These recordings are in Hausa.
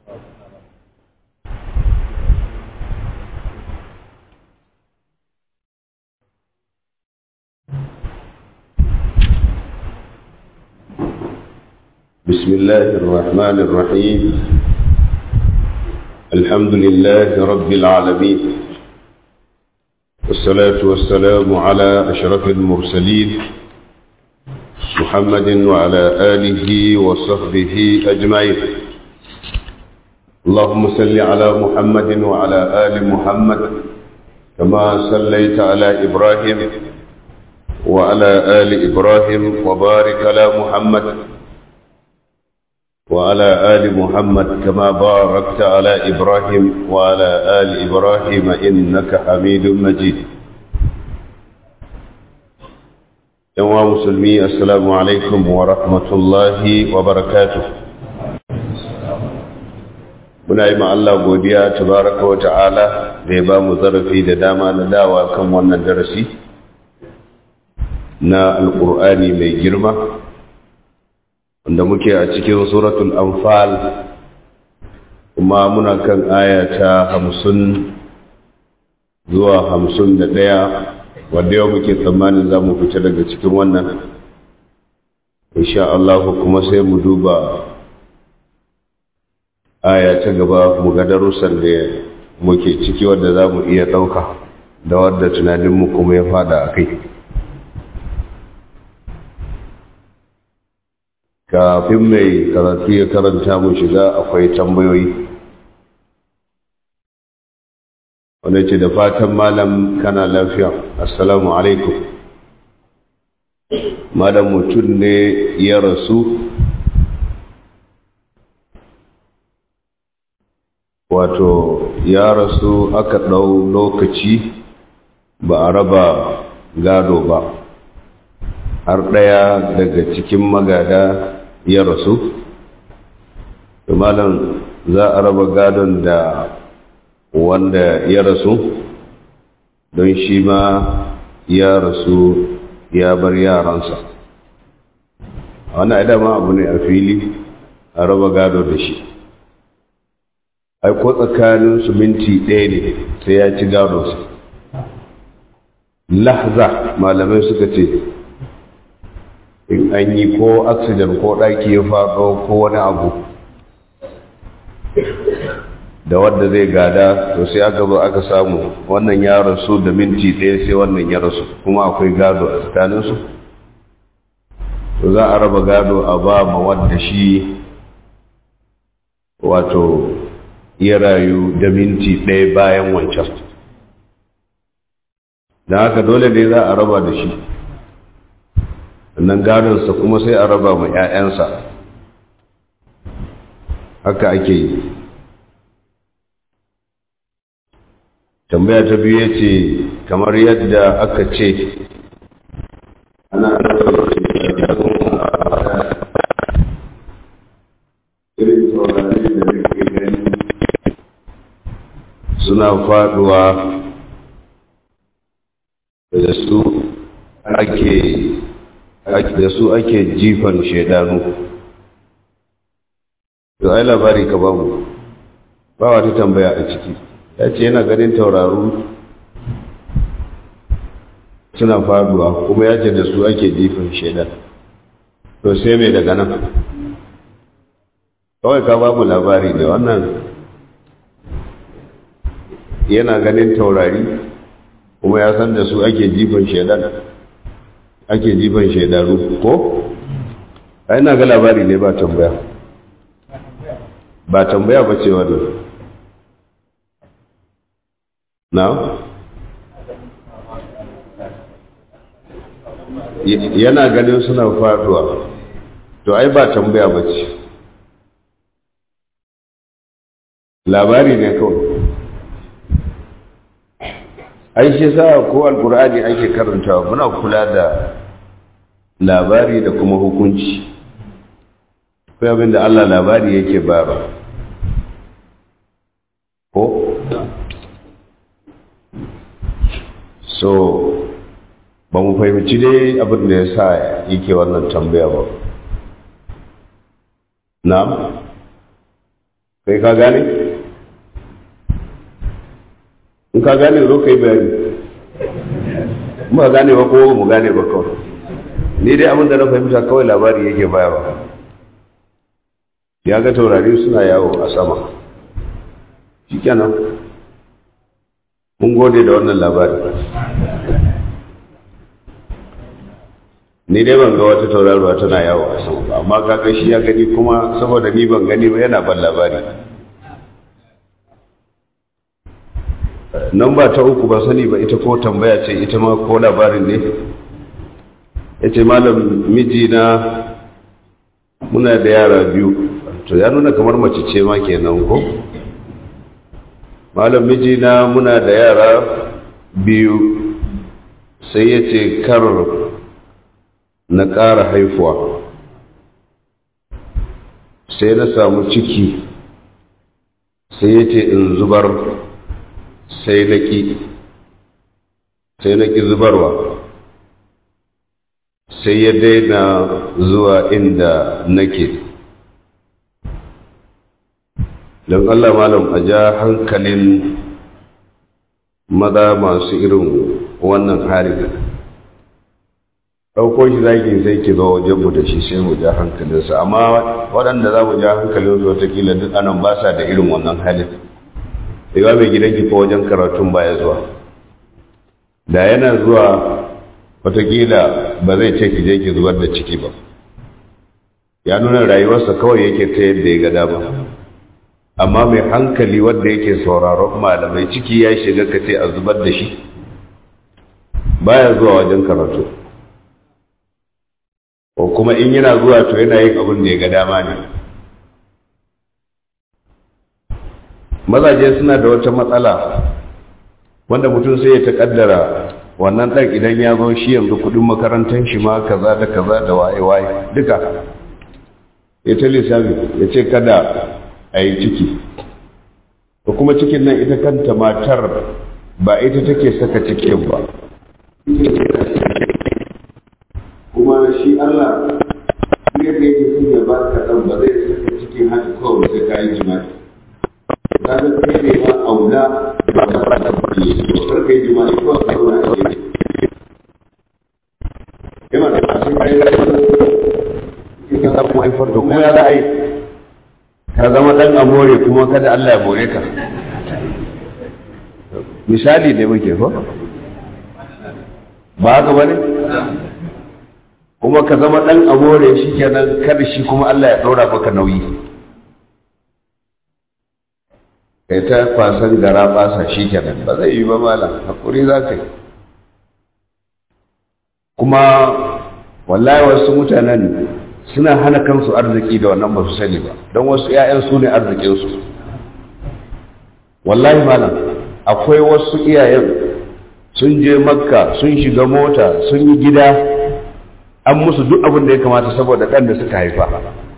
بسم الله الرحمن الرحيم الحمد لله رب العالمين والصلاة والسلام على أشرف المرسلين محمد وعلى آله وصحبه أجمعين اللهم صل على محمد وعلى آل محمد كما صليت على إبراهيم وعلى آل إبراهيم وبارك على محمد وعلى آل محمد كما باركت على إبراهيم وعلى آل إبراهيم إنك حميد مجيد يا مسلمي السلام عليكم ورحمة الله وبركاته muna yi Allah godiya tabaraka wa ta'ala da ya ba mu zarafi da dama na dawa kan wannan darasi na alƙur'ani mai girma wanda muke a cikin suratul anfal kuma muna kan aya ta hamsin zuwa hamsin da ɗaya wadda yau muke tsammanin za mu fita daga cikin wannan insha Allah kuma sai mu duba aya ta gaba mu ga darussan da muke ciki wadda za mu iya ɗauka da wadda tunaninmu kuma ya fada a kai kafin mai karatu ya karanta mu shiga akwai tambayoyi wanda ce da fatan malam kana lafiya assalamu alaikum malam mutum ne ya rasu wato ya rasu aka ɗau lokaci ba a raba gado ba har ɗaya daga cikin magada ya rasu malam za a raba gadon da wanda ya rasu don shi ma ya rasu ya bar yaransa wannan idama abu ne a fili a raba gado da shi ai ko tsakanin su minti ɗaya ne sai ya ci gadonsa lahza malamai suka ce in an yi ko oxygen ko ɗaki ya faɗo ko wani abu da wadda zai gada to sai aka zo aka samu wannan ya rasu da minti ɗaya sai wannan ya rasu kuma akwai gado a tsakaninsu to za a raba gado a ba ma wadda shi wato ya rayu da minti ɗaya bayan wancan don haka dole ne za a raba da shi nan gadonsa kuma sai a raba ma 'ya'yansa haka ake yi tambaya ta biyu ya ce kamar yadda aka ce ana irin taurari da nake gani suna faduwa da su ake da su ake jifan shaidanu to ai labari ka bamu ba wata tambaya a ciki ya ce yana ganin tauraru suna faduwa kuma ya ce da su ake jifan shaidan to sai mai daga nan kawai ka bamu labari ne wannan yana ganin taurari kuma ya san da su ake jifan shaidan ake jifan shaidaru ko? ai na ga labari ne ba tambaya ba tambaya ba ce wannan na? yana ganin suna faduwa to ai ba tambaya ba ce labari ne kawai ai shi sa ko alkur'ani ake karantawa muna kula da labari da kuma hukunci kai abin da Allah labari yake bara ko so ba mu fahimci dai abin da ya sa yake wannan tambaya ba na kai ka gane in ka gane zo ka yi bayani ba gane ba ko mu gane ba kawai ni dai abin da na fahimta kawai labari yake bayarwa ya ga taurari suna yawo a sama shi kenan mun gode da wannan labari ni dai ban ga wata tauraruwa tana yawo a sama ba amma kaga shi ya gani kuma saboda ni ban gani ba yana ban labari nan ba ta uku ba sani ba ita ko tambaya ce ita ma ko labarin ne ya ce malam mijina muna da yara biyu to ya nuna kamar mace ce ma kenan ko malam mijina muna da yara biyu sai ya ce kar na ƙara haifuwa sai na samu ciki sai ya ce in zubar sai na ƙi sai na ƙi zubarwa sai ya daina zuwa inda nake don Allah malam a ja hankalin maza masu irin wannan hari ɗauko shi zaki sai ki zo wajen mu da shi sai mu ja hankalinsa amma waɗanda za mu ja hankalinsu watakila duk anan ba sa da irin wannan halin yawa mai gidanki ko wajen karatun baya zuwa da yana zuwa watakila ba zai ce ki je ki zubar da ciki ba ya nuna rayuwarsa kawai yake ta yadda ya ga dama amma mai hankali wanda yake sauraron malamai ciki ya shiga ka ce a zubar da shi baya zuwa wajen karatu ko kuma in yana zuwa to yana yin abin da ya ga dama ne mazaje suna da wata matsala wanda mutum sai ya taƙaddara wannan ɗan idan ya zo shi yanzu kuɗin makarantar shi ma kaza da kaza da waye-waye duka ya ta lissafi ya ce kada a yi ciki da kuma cikin nan ita kanta matar ba ita take saka cikin ba kuma shi Allah ne da yake sun ya ba ka ɗan ba zai saka cikin haka kawai sai ka yi jima'i ta ga kai ne ma aula ba ka ba da kuɗi kar ka yi jima'i ko ka zauna a gefe yana da kashin kai da ka samu haifar da kuma ya za a yi ka zama ɗan amore kuma kada Allah ya more ka misali ne muke fa ba haka ba ne kuma ka zama ɗan amore shi kenan kada shi kuma Allah ya ɗora maka nauyi kai ta kwasan gara basa shi kenan ba zai yi ba malam hakuri za ka yi kuma wallahi wasu mutanen suna hana kansu arziki da wannan ba su sani ba don wasu 'ya'yan su ne arzikinsu wallahi malam akwai wasu iyayen sun je makka sun shiga mota sun yi gida an musu duk abin da ya kamata saboda ɗan da suka haifa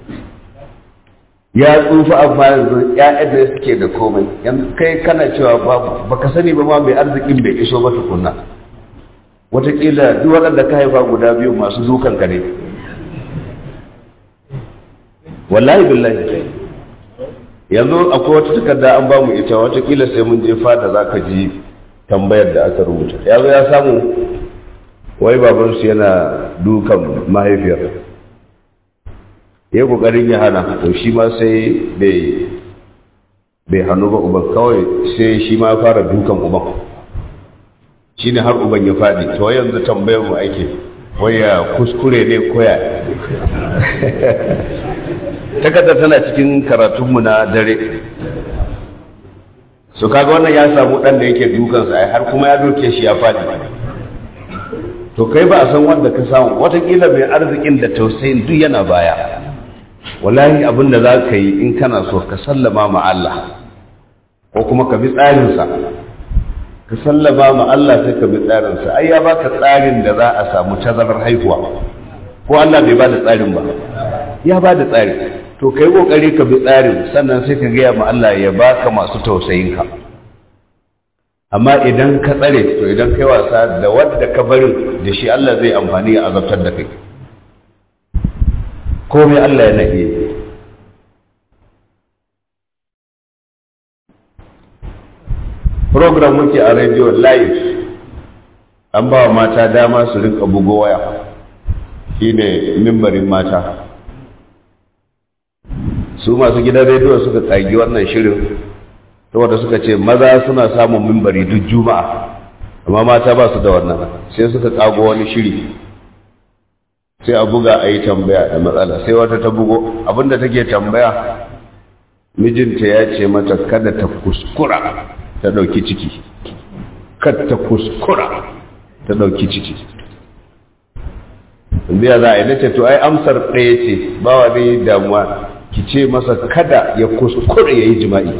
ya tsufa amma yanzu ‘ya'yan da suke da komai yanzu kai kana cewa babu baka sani ba ma mai arzikin bai iso ba tukunna wataƙila duk waɗanda ka haifa guda biyu masu dukan ka ne wallahi billahi yanzu akwai wata takarda an bamu ita watakila sai mun je fada za ka ji tambayar da aka rubuta ya zo ya samu wai babansu yana dukan mahaifiyar ya kokarin ya hana to shi ma sai bai bai hannu ba uban kawai sai shi ma fara dukan uban shi ne har uban ya faɗi to yanzu tambayar mu ake waya kuskure ne koya takardar tana cikin karatunmu na dare su kaga wannan ya samu ɗan da yake dukansa ai har kuma ya doke shi ya faɗi to kai ba a san wanda ka samu watakila mai arzikin da tausayin duk yana baya wallahi abin da za ka yi in kana so ka sallama ma Allah ko kuma ka bi tsarinsa ka sallama ma Allah sai ka bi tsarinsa ai ya baka tsarin da za a samu tazarar haihuwa ko Allah bai ba da tsarin ba ya ba da tsari to ka yi ƙoƙari ka bi tsarin sannan sai ka gaya ma Allah ya baka masu tausayinka amma idan ka tsare to idan kai wasa da wadda ka barin da shi Allah zai amfani ya azabtar da kai komai Allah yana iya program muke a radio live an ba wa mata dama su rinka bugo waya shine mimbarin mata su masu gidan rediyo suka tsagi wannan shirin saboda suka ce maza suna samun mimbari duk juma'a amma mata ba su da wannan sai suka kago wani shiri sai a buga a yi tambaya da matsala sai wata ta bugo abinda take tambaya mijinta ya ce mata kada ta kuskura ta ɗauki ciki kada ta kuskura ta ɗauki ciki biya za a yi nace to ai amsar ɗaya ce ba wani damuwa ki ce masa kada ya kuskura ya yi jima'i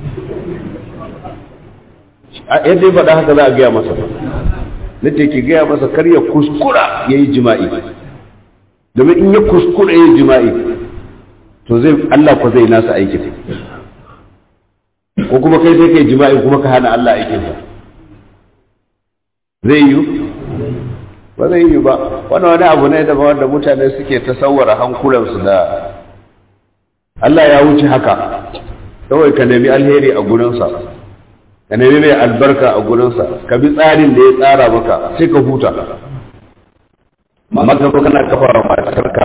yadda ya faɗa haka za a gaya masa nace ki gaya masa kar ya kuskura ya yi jima'i domin in ya kuskura ya yi jima'i to zai Allah ko zai nasa aikin ko kuma kai sai kai jima'i kuma ka hana Allah aikinsa zai yi ba zai yi ba wani wani abu ne daban wanda mutane suke tasawwara hankulansu da Allah ya wuce haka kawai ka nemi alheri a gurinsa ka nemi mai albarka a gurinsa ka bi tsarin da ya tsara maka sai ka huta maka ko kana kafa wa matarka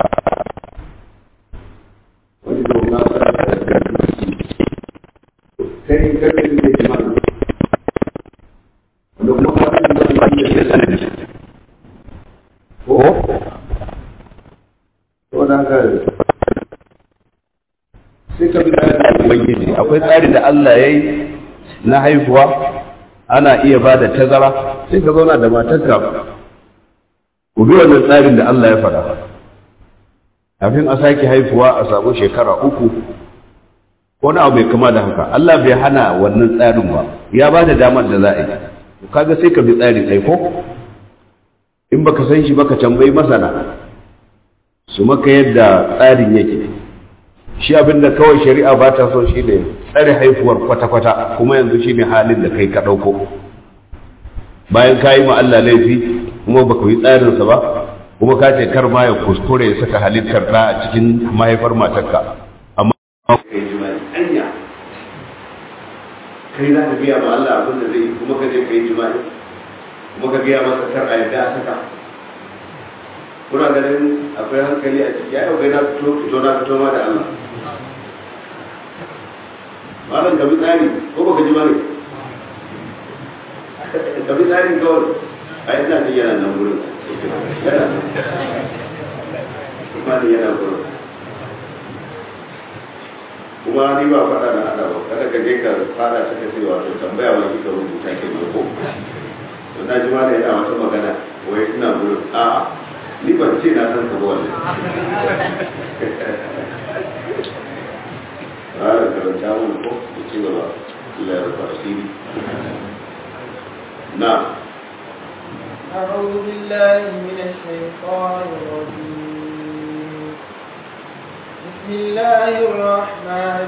wani da wani kai kai kai ne jima'i wanda kuma ka san da wani da sanadi ko to da haka sai ka bi tsarin ubangiji akwai tsari da Allah ya yi na haihuwa ana iya ba da tazara sai ka zauna da matarka ku bi wannan tsarin da Allah ya faɗa kafin a sake haifuwa a samu shekara uku ko na abu mai kama da haka Allah bai hana wannan tsarin ba ya ba da damar da za a yi kaga sai ka bi tsarin ai ko in baka san shi baka tambayi masana su maka yadda tsarin yake shi abinda kawai shari'a ba ta so shi ne tsare haifuwar kwata-kwata kuma yanzu shi ne halin da kai ka ɗauko bayan ka yi Allah laifi kuma baka yi tsarinsa ba kuma ka ce kar ma ya kuskure ya saka halittar ɗa a cikin mahaifar matarka amma kai jima'i anya kai za ka biya ma Allah abin da zai kuma ka je ka yi jima'i kuma ka biya masa kar a yadda a saka kuna ganin akwai hankali a ciki ya yau na fito fito na fito ma da Allah malam ka bi tsari ko baka ji bane ka bi tsarin kawai a yi tsari yana nan wurin yana kuma ni yana wurin kuma ni ba faɗa na hada ba kada ka je ka fara ta kace wato tambaya ba kika rubuta ke ko to na ji ma da yana wata magana wai ina wurin a'a ni ban ce na san ka ba wannan ƙara karanta mana ko da ci gaba Allah ya rufa asiri na أعوذ بالله من الشيطان الرجيم بسم الله الرحمن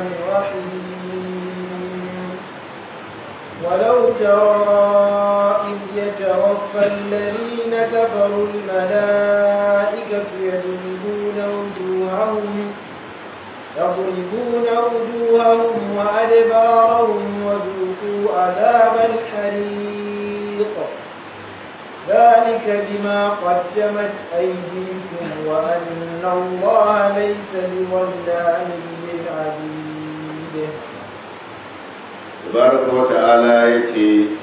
الرحيم ولو ترى إذ يتوفى الذين كفروا الملائكة يضربون وجوههم يضربون وجوههم وأدبارهم وذوقوا عذاب الحريق ذلك بما قدمت أيديكم وأن الله ليس بظلام للعبيد tabaraka wa ta'ala yace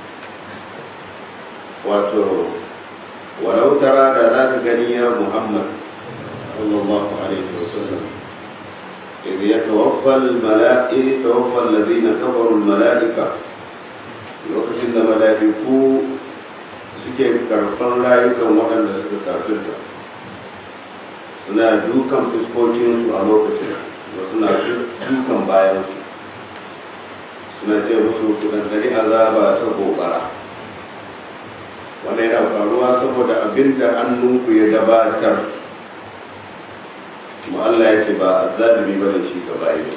wato walau tara da za ka gani ya muhammad sallallahu alaihi wasallam إذ يتوفى الملائكة يتوفى الذين كفروا الملائكة lokacin da mala'iku suke karɓar rayukan waɗanda suka kafirta suna dukan fuskokinsu a lokacin da suna dukan bayansu suna ce musu kudantari azaba ta gobara wanda yana faruwa saboda abin da hannunku ya gabatar kuma Allah ya ce ba a zalimi ba da shi gaba yi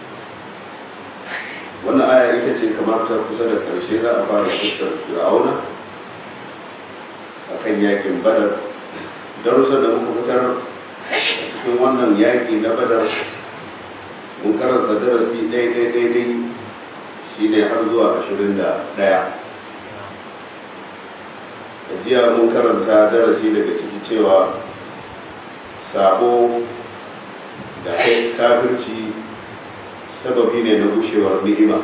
wannan aya ita ce kamar ta kusa da karshe za a fara fuskar fir'auna a kan yakin badar darussa da muka fitar cikin wannan yaki na badar mun karanta darasi daidai daidai shi ne har zuwa ashirin da ɗaya jiya mun karanta darasi daga ciki cewa sabo da kafirci sababi ne na gushewar ni'ima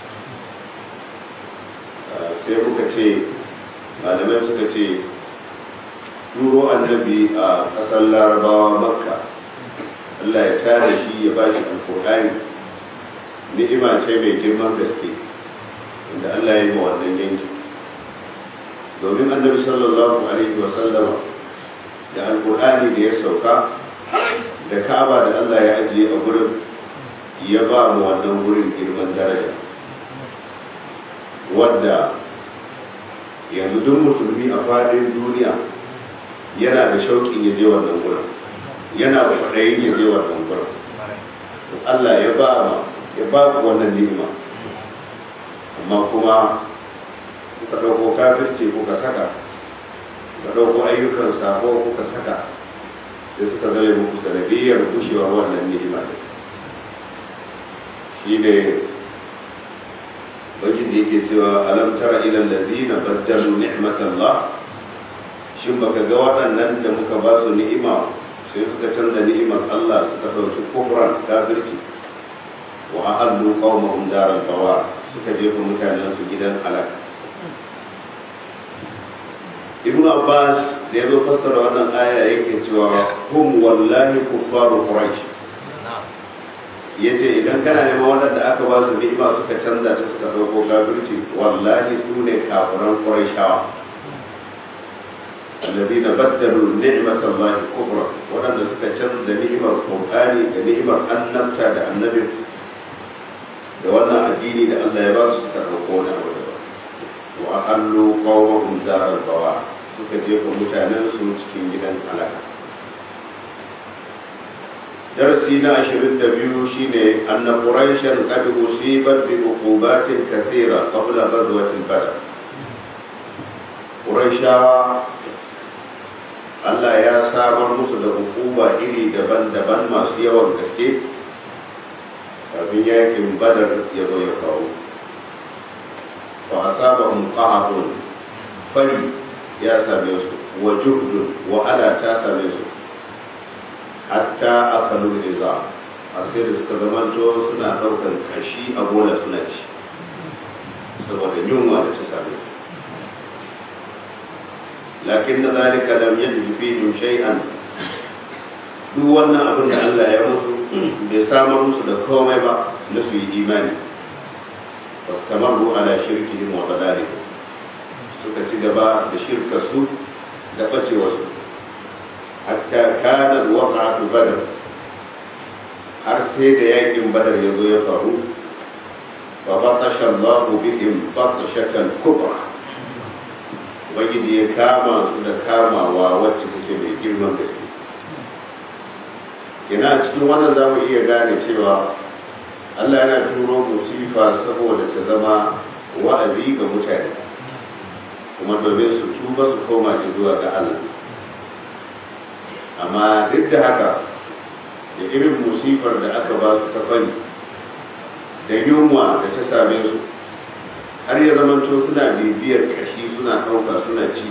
sai muka ce malamai suka ce turo annabi a ƙasar larabawa makka allah ya tare shi ya ba shi alƙur'ani ni'ima ce mai girman gaske inda allah ya yi ma wannan yanki domin annabi sallallahu alaihi wasallama da alƙur'ani da ya sauka da ka'aba da allah ya ajiye a gurin ya ba mu wannan gurin girman daraja wadda yanzu duk musulmi a fadin duniya yana da shauƙin ya je wannan gurin yana da kwaɗayin ya je wannan gurin Allah ya ba ma ya ba ku wannan ni'ima amma kuma kuka ɗauko kafirce kuka saka kuka ɗauko ayyukan sabo kuka saka sai suka zale muku sanadiyar gushewar wannan ni'ima ne shi ne bakin da yake cewa alam tara ila allazina baddalu ni'matallah shin baka ga waɗannan da muka ba su ni'ima sai suka canza ni'imar Allah suka dauki kufran kafirci wa ahallu qaumahum daral bawar suka jefa mutanen su gidan halaka ibn abbas da ya zo fassara wannan aya yake cewa hum wallahi kuffaru quraish ya ce idan kana neman waɗanda aka ba su ni'ima suka canza ta suka ɗauko kafirci wallahi su ne kafiran ƙurayshawa الذين بدلوا نعمة الله كفرا وأن سكتشن da ni'imar Qur'ani da ni'imar annabta da annabi da wannan addini da Allah ya ba su suka ɗauko na abu da wa ahallu qawmahum daral bawa suka jefa mutanen su cikin gidan halaka درسي نا عشرين دبيو شيني أن قريشا قد أصيبت بعقوبات كثيرة قبل غزوة بدر قريشا Allah ya samar musu da hukuma iri daban-daban masu yawan gaske kafin yakin badar ya zo ya kawo fa asabahum qahabun fari ya same su wa juhdun wa ala ta same su hatta aka nuna za a sai da suka zamanto suna ɗaukar kashi a bola suna ci saboda yunwa da ta same su lakin na zalika lam yajid fihim shay'an duk wannan abin da Allah ya musu bai samar musu da komai ba na su yi imani fastamaru ala shirkihim wa dalalihim suka ci gaba da shirka su da bacewarsu hatta kana waqa'atu badr har sai da yakin badar ya zo ya faru fa batasha Allahu bihim batashatan kubra ubangiji ya kama su da kamawa wacce take mai girman gaske ina cikin wannan za mu iya gane cewa Allah yana turo musifa saboda ta zama wa'azi ga mutane kuma domin su tuba su koma zuwa ga Allah amma duk da haka da irin musifar da aka ba su ta fari da yunwa da ta same su har ya zamanto suna bibiyar kashi suna ɗauka suna ci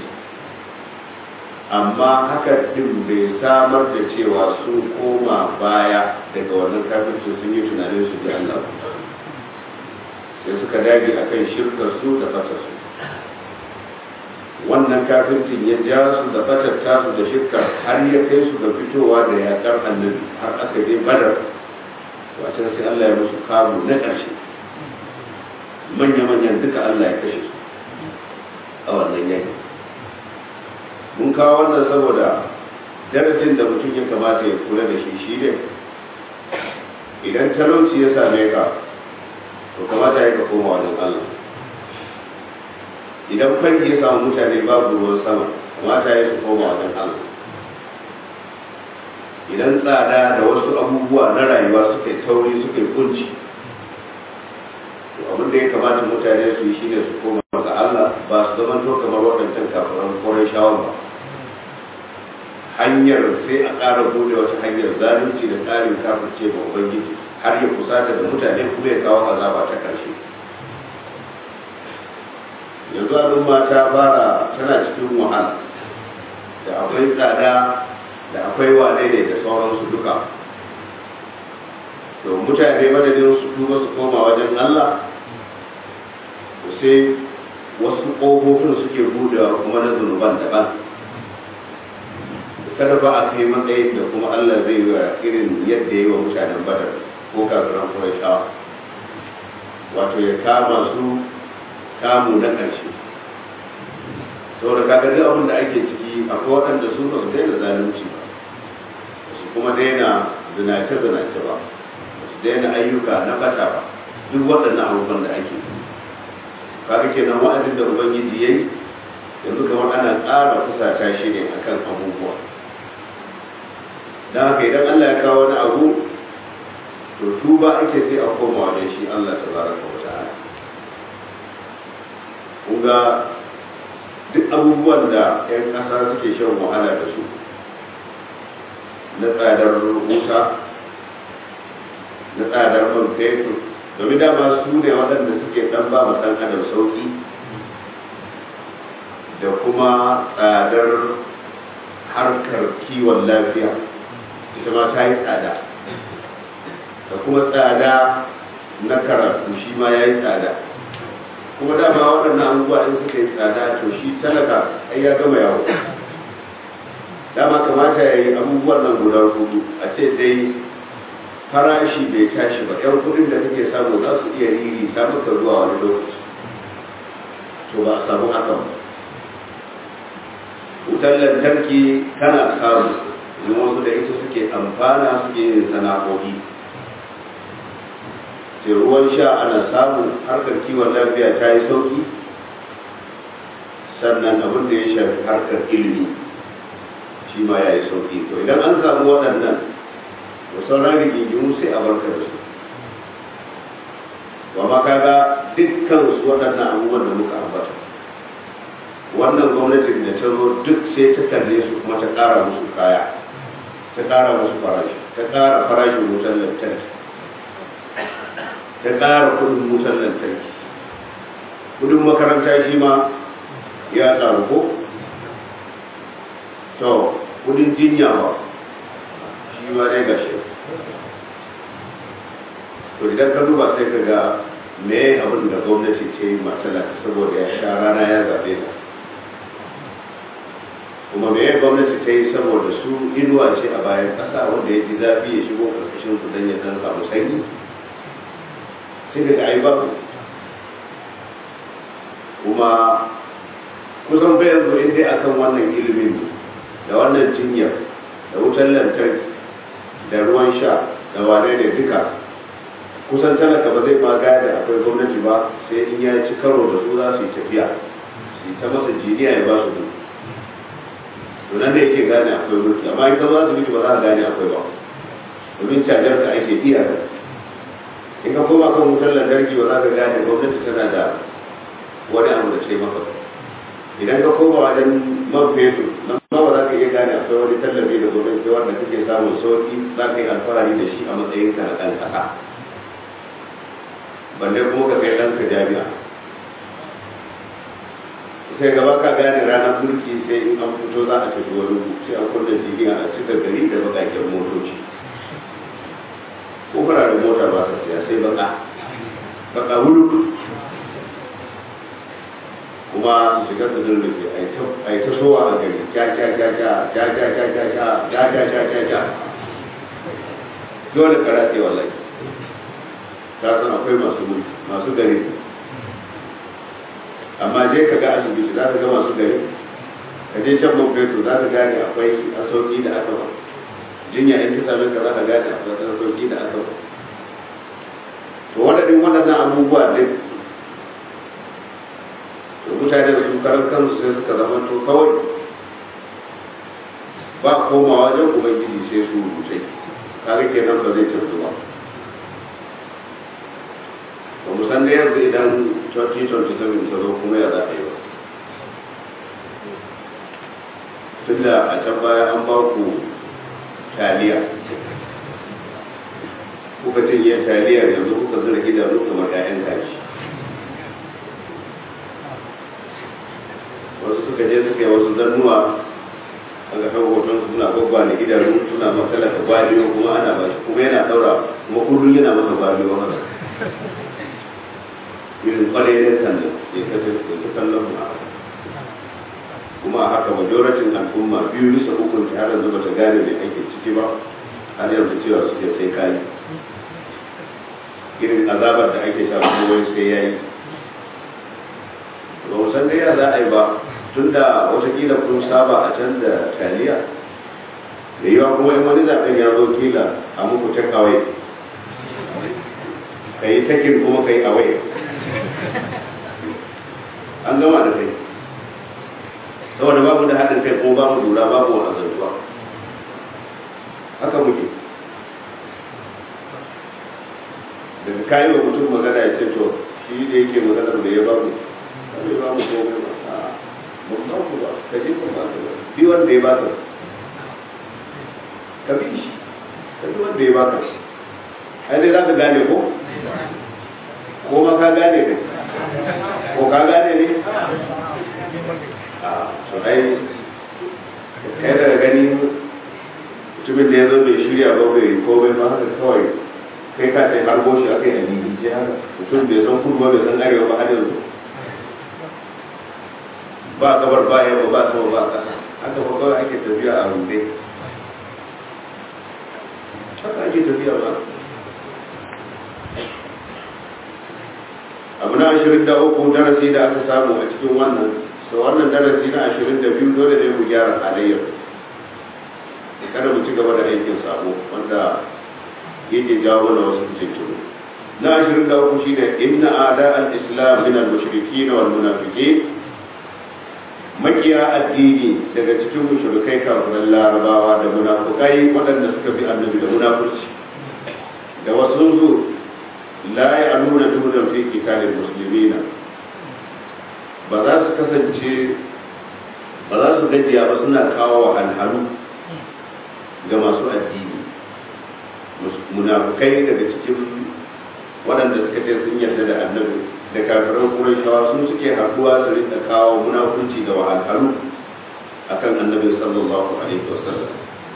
amma haka din bai samar da cewa sun koma baya daga wannan kafirci sun yi tunanin su da Allah sai suka dage akan shirkar su da fatar su wannan kafircin ya ja su da fatar tasu da shirkar har ya kai su ga fitowa da yakar annabi har aka je badar wacce sai Allah ya musu kamu na ƙarshe manya-manyan duka Allah ya kashe su a wannan yaki mun kawo wannan saboda darasin da mutum ya kamata ya kula da shi shi ne idan talauci ya same ka to kamata ya ka koma wajen Allah idan fanki ya samu mutane babu ruwan sama kamata ya su koma wajen Allah idan tsada da wasu abubuwa na rayuwa suka yi tauri suka yi kunci to abin da ya kamata mutane su yi shine su koma ga Allah ba su zama to kamar waɗancan kafiran kwarai shawar ba hanyar sai a ƙara bude wata hanyar zalunci da tsarin kafirce ga ubangiji har ya kusata da mutane kuma ya kawo azaba ta ƙarshe yanzu al'umma ta fara tana cikin wahala da akwai tsada da akwai wane ne da sauransu duka to mutane madadin su tuba su koma wajen Allah to sai wasu ƙofofin suke budewa kuma na zunuban daban kada ba a kai matsayin da kuma Allah zai yi irin yadda yi wa mutanen badar ko kafiran Qurayshawa wato ya kama su kamu na ƙarshe saboda kaga duk abin da ake ciki akwai waɗanda su ba su daina zalunci ba su kuma daina zinace zinace ba su daina ayyuka na bata ba duk waɗannan abubuwan da ake kaga kenan wa'azin da ubangiji yayi yanzu kamar ana ƙara kusata shi ne akan abubuwa don haka idan Allah ya kawo wani abu to tuba ake sai a koma wajen shi Allah tabaraka wa ta'ala kunga duk abubuwan da 'yan ƙasa suke shan wahala da su na tsadar wuta na tsadar man fetur domin dama su ne waɗanda suke ɗan ba ma ɗan adam sauƙi da kuma tsadar harkar kiwon lafiya ita ma ta yi tsada da kuma tsada na karatu shi ma ya yi tsada kuma dama waɗannan abubuwa in suka yi tsada to shi talaka ai ya gama yawo dama kamata ya yi abubuwan nan guda hudu a ce dai farashi bai tashi ba yan kudin da kake samu za su iya riri ta maka zuwa wani lokaci to ba a samu hakan ba wutar lantarki kana samu domin wasu da ita suke amfana suke yin sana'o'i sai ruwan sha ana samu harkar kiwon lafiya ta yi sauki sannan abin da ya shafi harkar ilimi shi ma ya yi sauki to idan an samu waɗannan da sauran rigingimu sai a barka da su ba ma kaga dukkan su waɗannan abubuwan da muka ambata wannan gwamnatin da ta zo duk sai ta kalle su kuma ta ƙara musu kaya ta ƙara musu farashi ta ƙara farashin wutar lantarki ta ƙara kudin wutar lantarki kudin makaranta shi ma ya ƙaru ko to kudin jinya ba shi ma dai gashi to idan ka duba sai ka ga me abin da gwamnati ce yi matalaka saboda ya sha rana ya zaɓe ta kuma me gwamnati ta yi saboda su inuwa ce a bayan ƙasa wanda ya ji zafi ya shigo ƙarƙashin su don ya dan samu sanyi sai daga ai babu kuma kusan bayan zo dai akan wannan ilimin da wannan jinyar da wutar lantarki da ruwan sha da wane ne duka kusan talaka ba zai ma gane akwai gwamnati ba sai in ya ci karo da su za su yi tafiya su yi ta masa jiniya ya ba su duk to nan da yake gane akwai mulki amma in ka zo asibiti ba za ka gane akwai ba domin cajar ka ake iya in ka koma kan wutar lantarki ba za ka gane gwamnati tana da wani abu da ce maka idan ka koma wajen man fetur nan ma ba za ka iya gane akwai wani tallafi da gwamnati wanda kake samun sauki za ka yi alfahari da shi a matsayin ka na ɗan ƙasa balle kuma ka kai ɗanka jami'a sai gaba ka gane ranar mulki sai in an fito za a tafi wani sai an kunna jiniya a cika gari da bakakken motoci ko fararen mota ba sa siya sai baka baka wuri kuma su shiga su zurrufe a yi ta sowa a gari ja ja ja ja ja ja ja ja ja ja ja ja ja ja dole kara ce wallahi ta san akwai masu mulki masu gari amma je ka ga asibiti za ka ga masu gari ka je can man fetur za ka gane akwai asauki da aka ba jinya in ta same ka za ka gane akwai asauki da aka ba to waɗannan waɗannan abubuwa duk to mutane da su karan kansu sai suka zama to kawai ba komawa wajen ubangiji sai su rubuce kaga kenan ba zai canzu ba ba mu san da yanzu idan 2027 ta zo kuma ya za a yi ba tunda a can baya an ba ku taliya kuka cinye taliya yanzu kuka zura idanu kamar 'ya'yan kashi wasu suka je suka yi wasu zannuwa aka kawo hoton suna gwaggwa da idanu suna matsala da gwaliyo kuma ana ba shi kuma yana daura kuma kullum yana masa gwaliyo haka irin kwalayen sannan ya kace da kallon mu kuma a haka majoratin al'umma biyu bisa ukun ta har yanzu bata gane mai ake ciki ba har yanzu cewa suke sai kayi irin azabar da ake sha kuma wai sai yayi ba mu san dai ya za a yi ba tun da watakila kun saba a can da taliya da yawa kuma in wani zaɓen ya zo kila a muku ta kawai ka yi takin kuma ka yi awai an gama da kai saboda babu da haɗin kai kuma babu lura babu wa'azantuwa haka muke daga kayi wa mutum magana ya ce to shi da yake maganar da ya babu bai babu komai ba ba ku ba ka je ka ba ka ba bi wanda ya baka ka bi shi ka bi wanda ya baka ai dai za ka gane ko ko ma ka gane ne ko ka gane ne a so ai kai daga gani mutumin da ya zo bai shirya ba bai ko bai ma haka kawai kai ka sai har goshi aka yi a lilice haka mutum bai san kudu ba bai san arewa ba har yanzu ba gabar ba yamma ba sama ba ƙasa haka ba kawai ake tafiya a rude haka ake tafiya ba abu na ashirin da uku darasi da aka samu a cikin wannan so wannan darasi na ashirin da biyu dole ne mu gyara halayyar kada mu ci gaba da aikin sabo wanda yake jawo na wasu cikin na ashirin da uku shine inna ada al-islam min al-mushrikin wal munafiqin makiya addini daga cikin mushrikai kafiran larabawa da munafukai waɗanda suka bi annabi da munafurci da wasu zu la ya'luna dunan fi qitalil muslimina ba za su kasance ba za su gajiya ba suna kawo wahalhalu ga masu addini munafukai daga cikin waɗanda suka ce sun yarda da annabi da kafiran Qurayshawa sun suke haɗuwa su rinka kawo munafunci da wahalhalu akan annabi sallallahu alaihi wasallam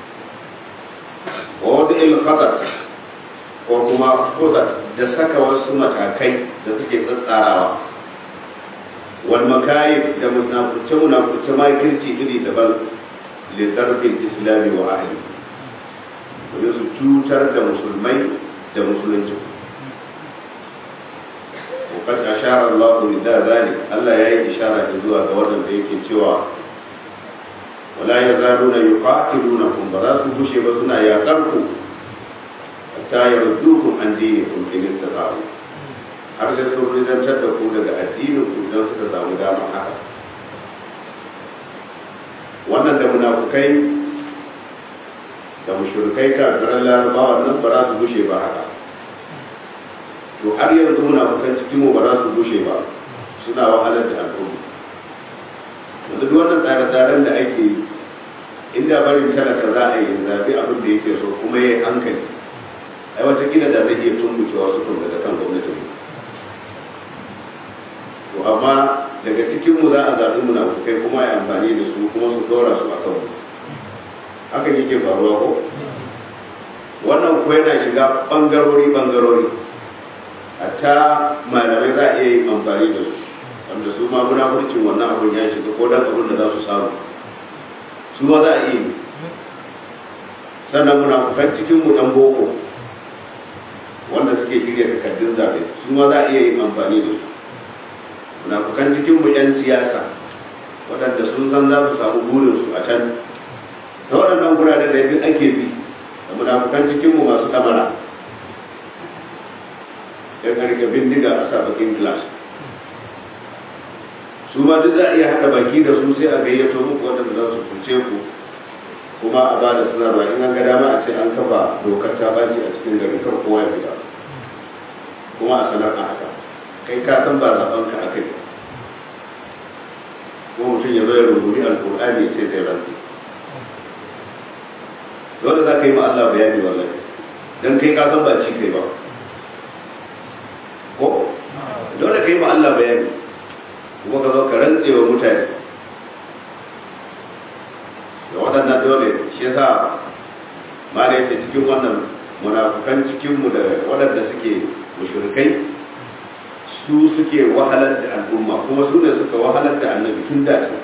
wa wada'il khatar ko kuma khutar da saka wasu matakai da suke tsatsarawa wal makayib da munafuce munafuce makirci iri daban lidarbin islami wa ahli domin su cutar da musulmai da musulunci وقد أشار الله إلى ذلك ألا يأي إشارة إذوا دورنا بيك سوى ولا يزالون يقاتلونكم بذات بشي بسنا يا قرقوا حتى يردوكم عن دينكم إن استطاعوا har sai sun ridantar da ku daga addinin ku idan suka samu damar haka wannan da munafukai da mushrikai kafiran larabawa nan ba za su gushe ba haka to har yanzu muna bukan cikin mu ba za su gushe ba suna wahalar da al'umma yanzu duk wannan tsare-tsaren da ake yi inda barin talaka za a yi zaɓi abin da yake so kuma ya yi hankali ai wata kila da zai iya tumbuce wasu tun daga kan gwamnatin to amma daga cikin mu za a zaɓi munafukai kuma ya amfani da su kuma su dora su a kan mu hakan yake faruwa ko wannan ko yana shiga bangarori bangarori hatta malamai za a iya yin amfani da su wanda su ma munafurcin wannan abin ya shiga ko dan abin da za su samu su ma za a iya yi sannan munafukan cikin mu dan boko wanda suke shirya takardun zaɓe su ma za a iya yin amfani da su munafukan cikin mu yan siyasa waɗanda sun san za su samu burinsu a can ta waɗannan guraren da duk ake bi da munafukan cikin mu masu kamara ya karke bindiga a sa bakin glass su ma duk za a iya haɗa baki da su sai a gayyato muku waɗanda za su kuce ku kuma a ba da sanarwa in an ga dama a ce an kafa dokar ta baci a cikin gari kar kowa ya fita kuma a sanar a haka kai ka san ba zaɓen ka aka yi ko mutum ya zo ya rubuci alƙur'ani ya ce zai rantsi dole za ka yi ma Allah bayani wallahi dan kai ka san ba ci kai ba ko dole ka yi ma Allah bayani kuma ka zo ka rantse wa mutane waɗannan dole shi yasa ma da yake cikin wannan munafukan cikinmu da waɗanda suke mushrikai su suke wahalar da al'umma kuma su ne suka wahalar da annabi tun da su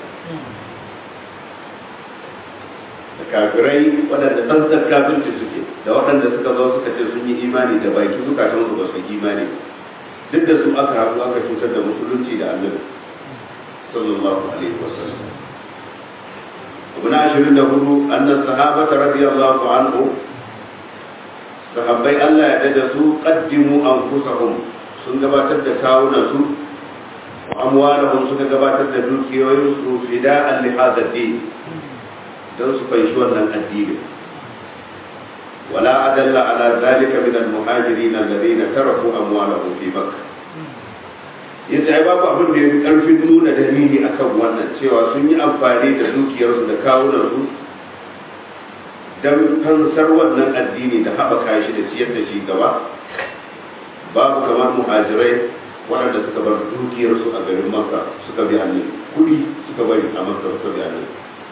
da kafirai waɗanda tsantsar kafirci suke da waɗanda suka zo suka ce sun yi imani da baki zukatan su ba su imani duk da su aka haɗu aka cutar da musulunci da annabi sallallahu alaihi wasallam abu na ashirin da hudu annan sahabata radiyallahu anhu sahabbai Allah ya dada su qaddimu anfusahum sun gabatar da kawunan su wa amwalahum suka gabatar da dukiyoyin su fida'an li hadha din don su fahimci wannan addini wala adalla ala zalika min al-muhajirin alladhina taraku amwalahum fi makkah yace ai babu abin da yafi karfin nuna dalili akan wannan cewa sun yi amfani da dukiyarsu da kawunan su don fansar wannan addini da haɓaka shi da ciyar da shi gaba babu kamar muhajirai waɗanda suka bar dukiyarsu a garin makka suka bi annabi kuɗi suka bari a makka suka bi annabi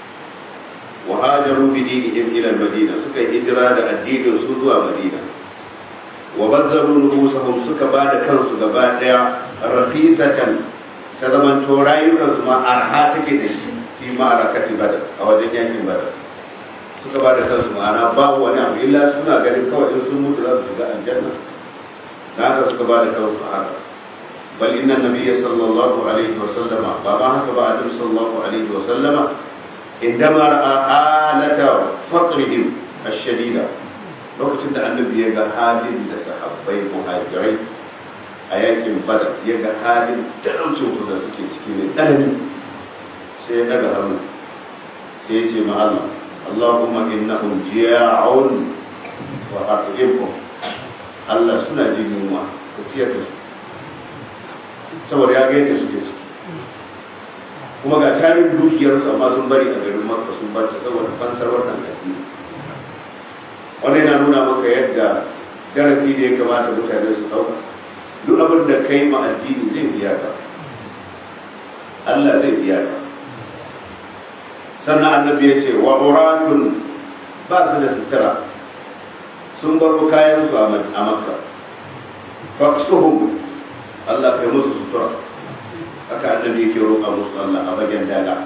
wa hajaru bi dinihim ila madina suka yi hijira da addinin su zuwa madina wa bazzaru nufusahum suka ba da kansu gaba daya rafisatan ta zaman to rayukansu ma arha take da shi fi ma'arakati badar a wajen yankin badar suka ba da kansu ma'ana babu wani abu illa suna ganin kawai in sun mutu za su shiga aljanna da haka suka ba da kansu a haka bal inna nabiyya sallallahu alaihi wa sallama ba ma haka ba annabi sallallahu alaihi wa sallama indama ra'a alata faqrihim ash-shadida lokacin da annabi ya ga halin da sahabbai muhajirai a yakin badar ya ga halin talaucin su da suke ciki ne tsanani sai ya daga hannu sai ya ce ma Allah Allahumma innahum ji'a'un wa at'imhum Allah suna jin yunwa ka ciyar da su saboda ya ga yadda suke ciki kuma ga tarin dukiyarsu amma sun bari a garin makka sun bar ta saboda fansar wannan addini wannan yana nuna maka yadda darasi da ya kamata mutane su ɗauka duk abin da kai ma addini zai biya ka Allah zai biya ka sannan annabi ya ce wa uratun ba su da sutura sun baro kayan su a makka faksuhum Allah kai musu sutura haka annabi yake roƙa musu Allah a bagen daga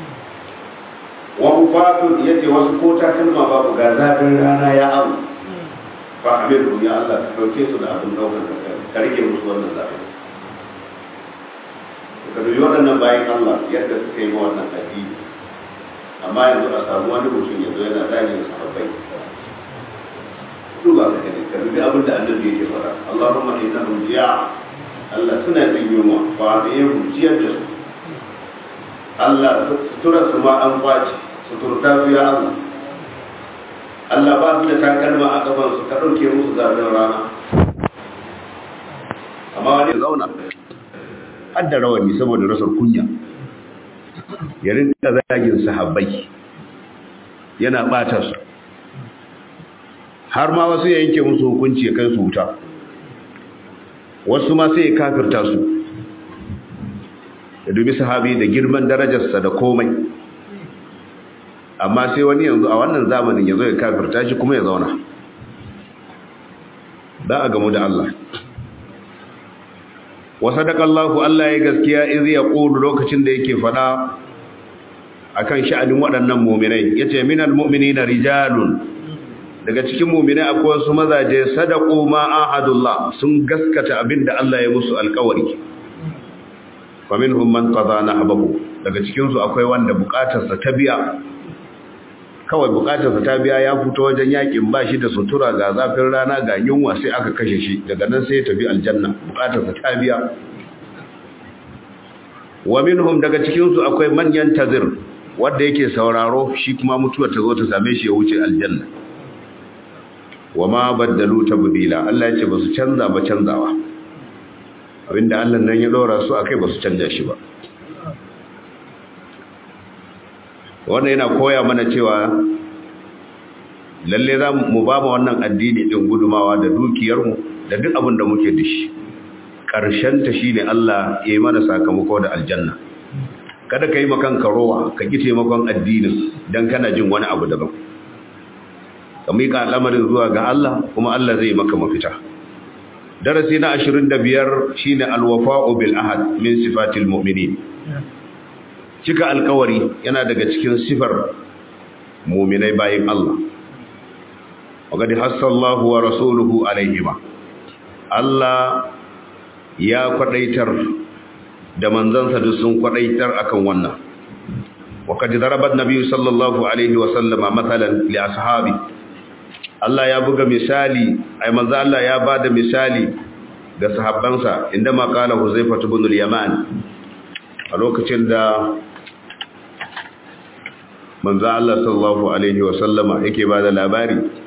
wa ufatun yace wasu ko takalma babu ga zafin rana ya amu fa amiru ya Allah ka dauke su da abin daukar ka ka rike musu wannan zafin ka dubi waɗannan bayan Allah yadda suka yi wannan addini amma yanzu a samu wani mutum yanzu yana zagin sahabbai duba ka gani ka dubi abin da annabi yake fara Allahumma innahum ji'a Allah suna jin yunwa ba da yin ciyar da su Allah sutura su ma an kwace suturta su ya Allah Allah ba su da takalma a kafan su ka ɗauke musu zafin rana amma wani zauna har da rawani saboda rasar kunya ya rinka zagin sahabbai yana ɓata su har ma wasu ya yanke musu hukunci ya kai su wuta wasu ma sai ya kafirta su ya dubi sahabi da girman darajarsa da komai amma sai wani yanzu a wannan zamanin ya zo ya kafirta shi kuma ya zauna za a gamu da Allah wa sadakallahu Allah ya gaskiya iz ya qulu lokacin da yake fada akan sha'anin waɗannan mu'minai yace minal mu'minina rijalun daga cikin mu'minai akwai wasu mazaje sadaqu ma ahadullah sun gaskata abinda Allah ya musu alƙawari faminhum man qada nahbahu daga cikin su akwai wanda bukatarsa ta biya kawai bukatarsa ta biya ya fito wajen yakin ba shi da sutura ga zafin rana ga yunwa sai aka kashe shi daga nan sai ya tafi aljanna bukatarsa ta biya wa minhum daga cikin su akwai manyan tazir wanda yake sauraro shi kuma mutuwar ta zo ta same shi ya wuce aljanna wa ma baddalu tabdila Allah ya ce ba su canza ba canzawa abinda Allah nan ya dora su akai ba su canja shi ba wannan yana koya mana cewa lalle za mu ba mu wannan addini din gudumawa da dukiyarmu da duk abin da muke da shi ƙarshen ta shine Allah ya yi mana sakamako da aljanna kada ka yi makan karowa ka ki taimakon addinin don kana jin wani abu daban ka miƙa al'amarin zuwa ga Allah kuma Allah zai maka mafita darasi na 25 shine alwafa'u bil ahad min sifatil mu'minin cika alkawari yana daga cikin sifar mu'minai bayin Allah وقد حث الله ورسوله عليهما Allah ya kwadaitar da manzansa da sun kwadaitar akan wannan وقد ضرب النبي صلى الله عليه وسلم مثلا لاصحابه Allah ya buga misali ai manzo Allah ya bada misali ga sahabbansa inda ma qala Huzaifa ibn al-Yaman a lokacin da manzo Allah sallallahu alaihi wasallama yake bada labari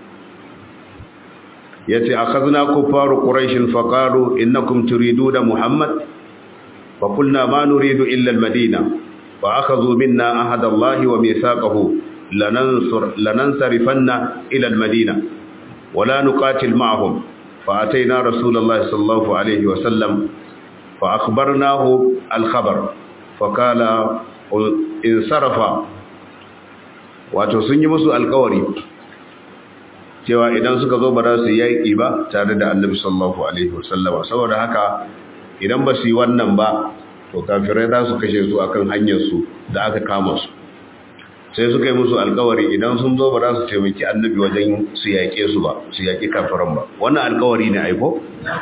yace akhadna kuffaru quraish faqalu innakum turiduna muhammad fa qulna ma nuridu illa al-madina fa akhadhu minna ahada Allah wa mithaqahu lanansur lanansarifanna ila al-madina wa la nuqatil ma'ahum fa atayna rasulullah sallallahu alayhi wa sallam fa akhbarnahu al-khabar fa qala insarafa wato sun yi musu alƙawari cewa idan suka zo ba za su yaƙi ba tare da annabi sallallahu alaihi wasallama saboda haka idan ba su yi wannan ba to kafirai za su kashe su akan hanyarsu da aka kama su sai suka yi musu alkawari idan sun zo ba za su taimaki annabi wajen su yaƙe su ba su yaƙi kafiran ba wannan alkawari ne aiko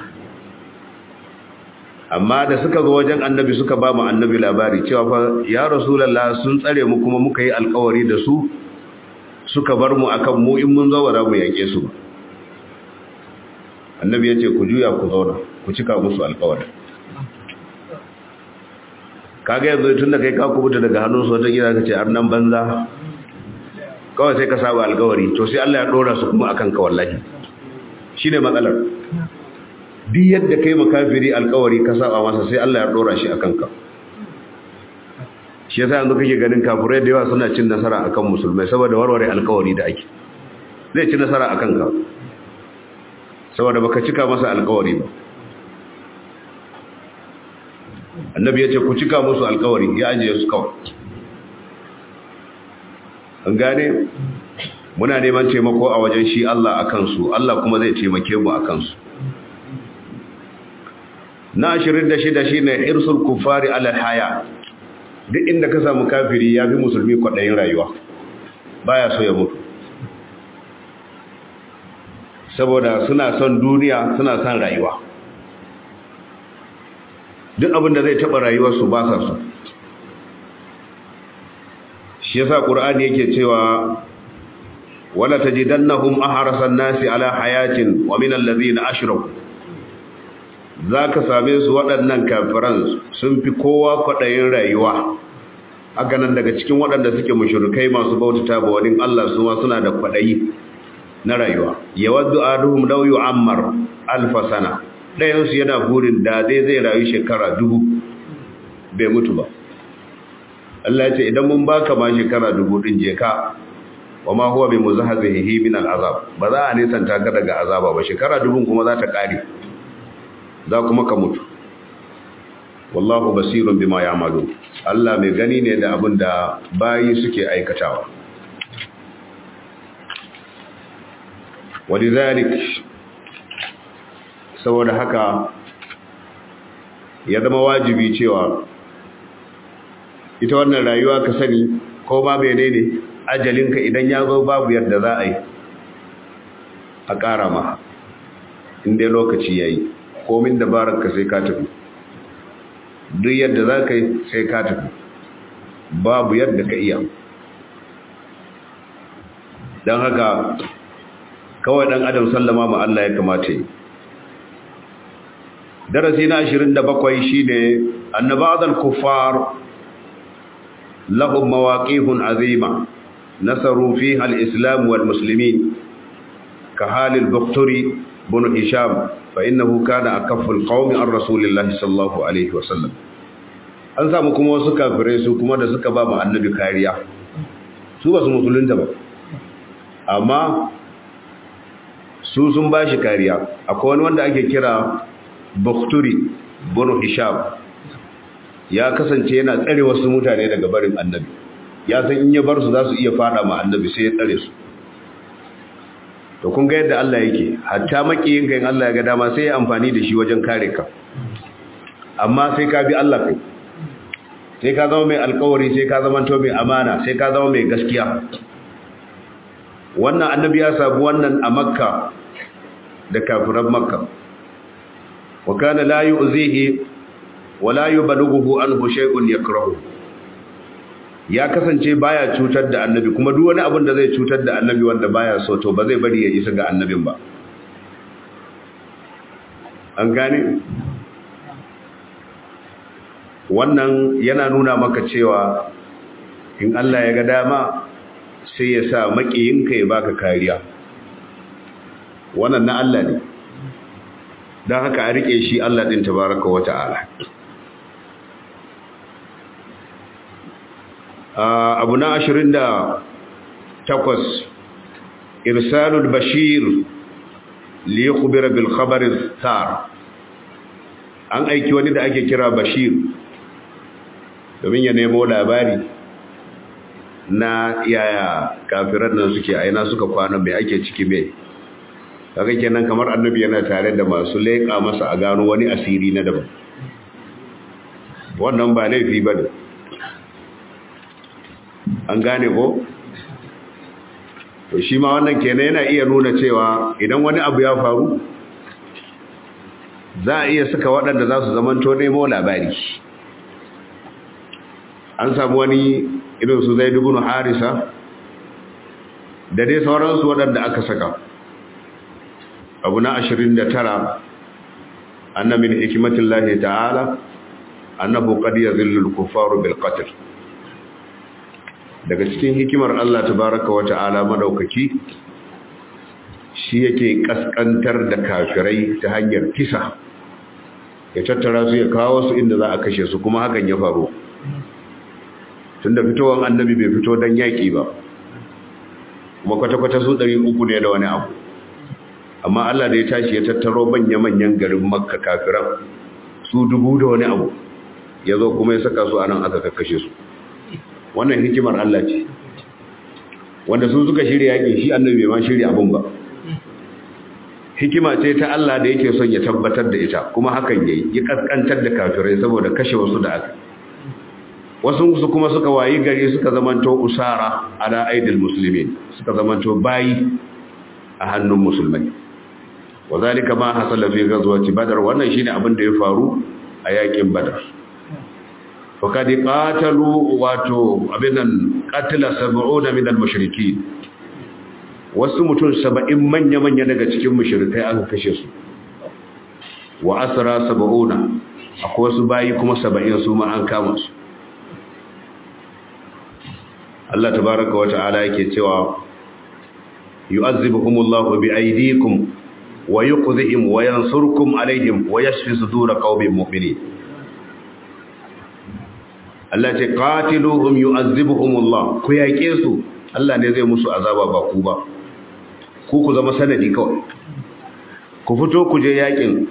amma da suka zo wajen annabi suka ba mu annabi labari cewa fa ya rasulullah sun tsare mu kuma muka yi alkawari da su suka bar mu akan mu in mun zo ba za mu yake su annabi ya ce ku juya ku zauna ku cika musu alkawari kaga yanzu tun da kai ka kubuta daga hannun su wata gida ka ce nan banza kawai sai ka saba alkawari to sai Allah ya dora su kuma akan ka wallahi shine matsalar duk yadda kai makafiri alkawari ka saba masa sai Allah ya dora shi akan ka shi yasa yanzu kake ganin kafirai da yawa suna cin nasara akan musulmai saboda warware alkawari da ake zai ci nasara akan ka saboda baka cika masa alkawari ba annabi ya ce ku cika musu alkawari ya ajiye su kawai an gane muna neman taimako a wajen shi Allah a kansu Allah kuma zai taimake mu a kansu na ashirin da shida shi ne irsul kufari alal haya duk inda ka samu kafiri ya fi musulmi kwaɗayin rayuwa baya so ya mutu saboda suna son duniya suna son rayuwa duk abin da zai taɓa rayuwarsu ba sa so shi yasa ƙur'ani yake cewa wala tajidannahum ahrasan nasi ala hayatin wa min allazina ashraku zaka same su waɗannan kafiran sun fi kowa kwaɗayin rayuwa haka nan daga cikin waɗanda suke mushrikai masu bautata ba wani Allah su ma suna da kwaɗayi na rayuwa yawaddu aduhum law yu'ammar alf sana dayan su yana burin da dai zai rayu shekara dubu bai mutu ba Allah ya ce idan mun baka ma shekara dubu din je ka wa ma huwa bi muzahzihi min al'azab ba za a nisanta ka daga azaba ba shekara dubun kuma za ta kare za kuma ka mutu wallahu basirun bima ya'malu Allah mai gani ne da abin da bayi suke aikatawa walidhalik saboda haka ya zama wajibi cewa ita wannan rayuwa ka sani ko ma menene ajalinka idan ya zo babu yadda za a yi a ƙara ma inda lokaci ya yi komin dabararka sai ka tafi duk yadda za ka yi sai ka tafi babu yadda ka iya don haka kawai ɗan adam sallama ma Allah ya kamata yi darasi na 27 shi ne annabadar kuffar lahum mawaqifun azima nasaru fiha al-islam wal muslimin ka halil bukturi bin hisham fa innahu kana akafful qaumi ar rasulillahi sallallahu alaihi wasallam an samu kuma wasu kafirai su kuma da suka ba mu annabi kariya su ba su musulunta ba amma su sun ba shi kariya akwai wani wanda ake kira bukturi bin hisham ya kasance yana tsare wasu mutane daga barin annabi ya san in ya bar su za su iya fada ma annabi sai ya tsare su to kun ga yadda Allah yake hatta makiyin ka in Allah ya ga dama sai ya amfani da shi wajen kare ka amma sai ka bi Allah kai sai ka zama mai alkawari sai ka zama to mai amana sai ka zama mai gaskiya wannan annabi ya sabu wannan a makka da kafiran makka wa kana la yu'zihi wa la yubalughu anhu shay'un yakrahu ya kasance baya cutar da annabi kuma duk wani abin da zai cutar da annabi wanda baya so to ba zai bari ya isa ga annabin ba an gane wannan yana nuna maka cewa in Allah ya ga dama sai ya sa makiyinka ya baka kariya wannan na Allah ne don haka a rike shi Allah ɗin tabaraka wa ta'ala abu na ashirin da takwas irsalul bashir liyakubira bil khabarin tar an aiki wani da ake kira bashir domin ya nemo labari na yaya kafiran nan suke aina suka kwana mai ake ciki mai kaga kenan kamar annabi yana tare da masu leƙa masa a gano wani asiri na daban wannan ba laifi ba ne an gane ko to shi ma wannan kenan yana iya nuna cewa idan wani abu ya faru za a iya saka waɗanda za su zamanto nemo labari an samu wani irin su zai dubu harisa da dai sauransu waɗanda aka saka abu na ashirin da tara anna min hikimatin lahi ta'ala annabu qad yazillu al-kuffaru bil qatl daga cikin hikimar Allah tabaaraka wa ta'ala madaukaki shi yake kaskantar da kafirai ta hanyar kisa ya tattara su ya kawo su inda za a kashe su kuma hakan ya faru tunda fitowar annabi bai fito dan yaki ba kuma kwata-kwata su ɗari uku ne da wani abu amma Allah da ya tashi ya tattaro manya-manyan garin makka kafiran su dubu da wani abu ya zo kuma ya saka su a nan aka kakkashe su wannan hikimar Allah ce wanda su suka shirya yaƙi shi annabi bai ma shirya abin ba hikima ce ta Allah da yake son ya tabbatar da ita kuma hakan yayi ya kaskantar da kafirai saboda kashe wasu da aka wasu su kuma suka wayi gari suka zamanto usara ala aidil muslimin suka zamanto bayi a hannun musulmai wazalika ma hasala fi ghazwati badar wannan shine abin da ya faru a yakin badar fa kad qatalu wato abinan qatala 70 min al-mushrikeen wasu mutum 70 manya manya daga cikin mushrikai aka kashe su wa asra 70 akwai wasu bayi kuma 70 su ma an kama su Allah tabaaraka wa ta'ala yake cewa yu'azzibuhumullahu biaydikum wa yuqdhihim wa yansurkum alaihim wa yashfi sudur qaumin mu'minin Allah ce qatiluhum yu'azzibuhumullah ku yake su Allah ne zai musu azaba ba ku ba ku ku zama sanadi kawai ku fito ku je yakin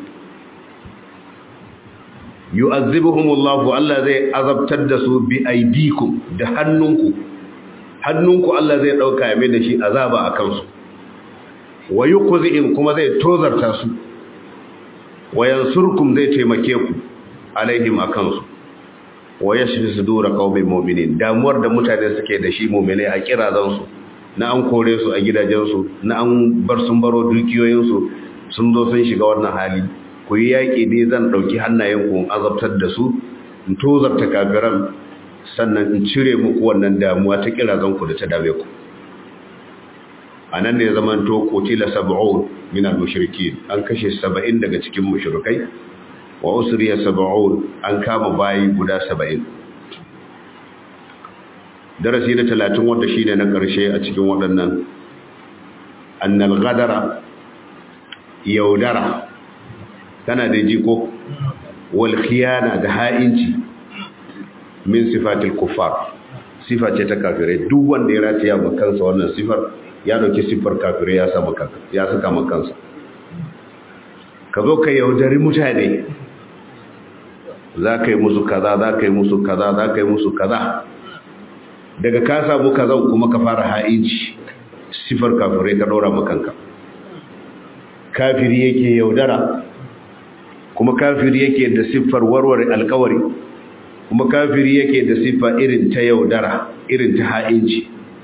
yu'azzibuhumullah Allah zai azabtar da su bi aidikum da hannunku hannunku Allah zai dauka ya mai da shi azaba a kansu wa yuqzihim kuma zai tozarta su wa yansurkum zai taimake ku alaihim akan su wa yashfi sudura qaumin mu'minin damuwar da mutane suke da shi mu'mine a kirazan su na an kore su a gidajen su na an bar sun baro dukiyoyin su sun zo sun shiga wannan hali ku yi yaki ne zan dauki hannayen ku azabtar da su in tozarta kafiran sannan in cire muku wannan damuwa ta kirazan ku da ta dame ku anan ne zaman to qutila sab'un min al-mushrikeen an kashe 70 daga cikin mushrikai wa usriya sab'un an kama bayi guda 70 darasi na 30 wanda shine na karshe a cikin waɗannan annal ghadara yaudara tana da jiko wal khiyana da ha'inci min sifatil kuffar sifa ce ta kafirai duk wanda ya rataya ba kansa wannan sifar ya dauki siffar kafirai ya sa maka ya saka maka kansa ka zo ka yaudari mutane za ka yi musu kaza za ka yi musu kaza za ka yi musu kaza daga ka samu kaza kuma ka fara ha'inci sifar kafirai ka ɗora makanka kafiri yake yaudara kuma kafiri yake da siffar warware alkawari kuma kafiri yake da siffa irin ta yaudara irin ta ha'inci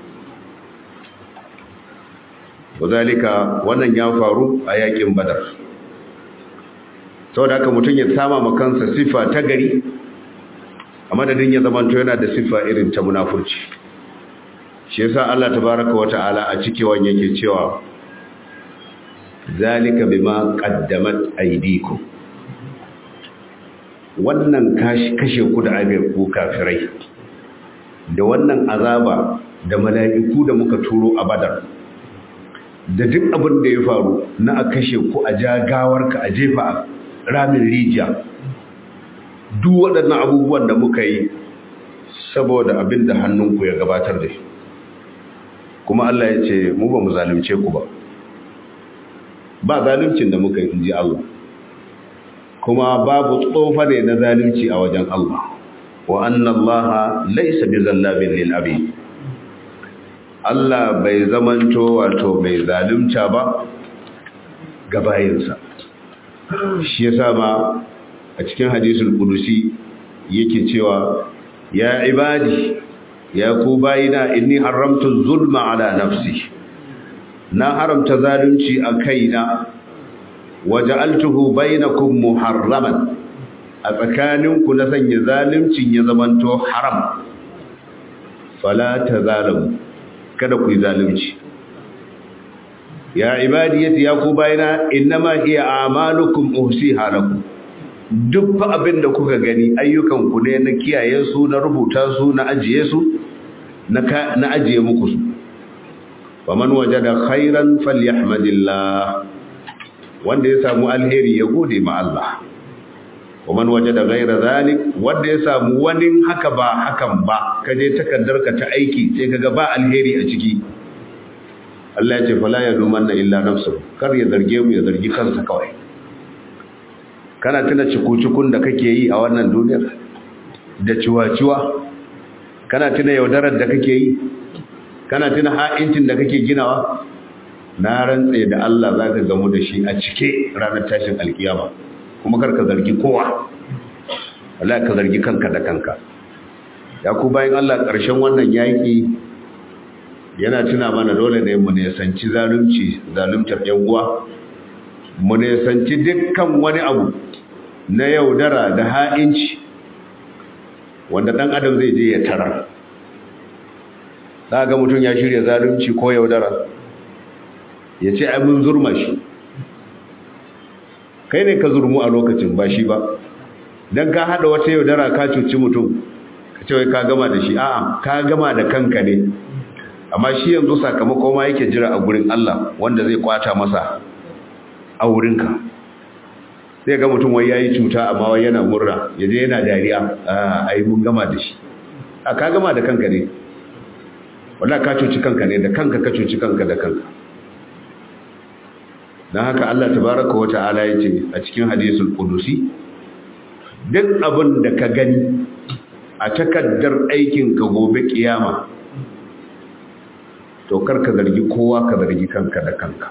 wazalika wannan ya faru a yakin badar saboda haka mutum ya sama ma kansa siffa ta gari a madadin ya zamanto yana da siffa irin ta munafurci shi yasa Allah tabaraka wata'ala a cikewan yake cewa zalika bima qaddamat aydikum wannan kashe ku da abin ku kafirai da wannan azaba da mala'iku da muka turo a badar da duk abin da ya faru na a kashe ku a jagawarka a jefa ramin rijiya duk waɗannan abubuwan da muka yi saboda abin da hannunku ya gabatar da shi kuma Allah ya ce mu ba mu zalunce ku ba ba zaluncin da muka yi inji Allah kuma babu tsofa ne na zalunci a wajen Allah wa anna Allah laysa bizallabin lil abid Allah bai zamanto wato mai zalunta ba ga bayinsa shi yasa ma a cikin hadisul qudusi yake cewa ya ibadi ya ku bayina inni haramtu zulma ala nafsi na haramta zalunci a kaina waja'altuhu bainakum muharraman a tsakaninku na sanya zaluncin ya zamanto haram fala tazalamu kada ku yi zalunci ya ibadiyati ya ku bayina innama hiya a'malukum uhsiha lakum duk fa abin da kuka gani ayyukan ku ne na kiyaye su na rubuta su na ajiye su na na ajiye muku su faman wajada khairan falyahmadillah wanda ya samu alheri ya gode ma Allah waman wajada ghaira zalik wanda ya samu wani haka ba hakan ba kaje takaddarka ta aiki sai kaga ba alheri a ciki Allah ya ce fala ya lumanna illa nafsu kar ya zarge mu ya zargi kansa kawai kana tuna cikucikun da kake yi a wannan duniyar da ciwaciwa kana tuna yaudarar da kake yi kana tuna ha'incin da kake ginawa na rantse da Allah za ka gamu da shi a cike ranar tashin alkiyama kuma kar ka zargi kowa Allah ka zargi kanka da kanka ya ku bayan Allah ƙarshen wannan yaƙi yana tuna mana dole ne mu nesanci zalunci zaluntar yan uwa mu nesanci dukkan wani abu na yaudara da ha'inci wanda ɗan adam zai je ya tarar za ga mutum ya shirya zalunci ko yaudara ya ce ai mun zurma shi kai ne ka zurmu a lokacin ba shi ba don ka haɗa wata yaudara ka cuci mutum ka ce wai ka gama da shi a'a ka gama da kanka ne amma shi yanzu sakamako ma yake jira a gurin Allah wanda zai kwata masa a wurinka zai ga mutum wai yayi cuta amma wai yana murna yaje yana dariya a ai mun gama da shi a ka gama da kanka ne wallahi ka cuci kanka ne da kanka ka cuci kanka da kanka dan haka Allah tabaaraka wa ta'ala yace a cikin hadisul qudusi duk abin da ka gani a takaddar aikin ka gobe kiyama to kar ka zargi kowa ka zargi kanka da kanka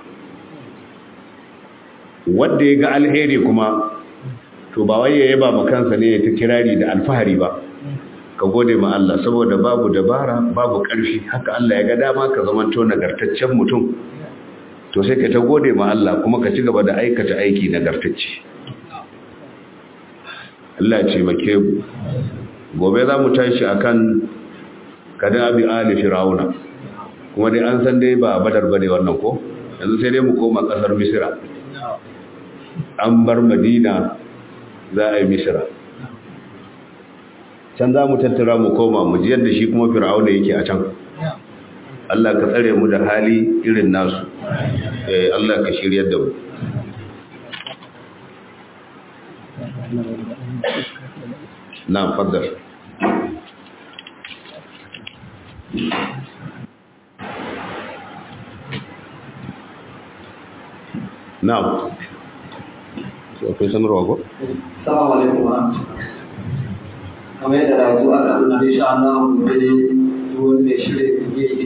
wanda ya ga alheri kuma to ba wai ya yaba ma kansa ne ta kirari da alfahari ba ka gode ma Allah saboda babu dabara babu ƙarfi haka Allah ya ga dama ka zamanto nagartaccen mutum to sai ka ta gode ma Allah kuma ka ci gaba da aikata aiki nagartacce Allah ce make mu gobe za mu tashi akan kada abi ali fir'auna kuma dai an san dai ba badar bane wannan ko yanzu sai dai mu koma kasar misira an bar madina za a yi misira can za mu tattara mu koma mu ji yadda shi kuma fir'auna yake a can Allah ka tsare mu da hali irin nasu eh Allah ka shiryar da mu na faddar na'am sai akwai sanarwa ko? Assalamu alaikum wa kamar yadda da zuwa da Allah insha Allah gobe ne duk wani mai shirin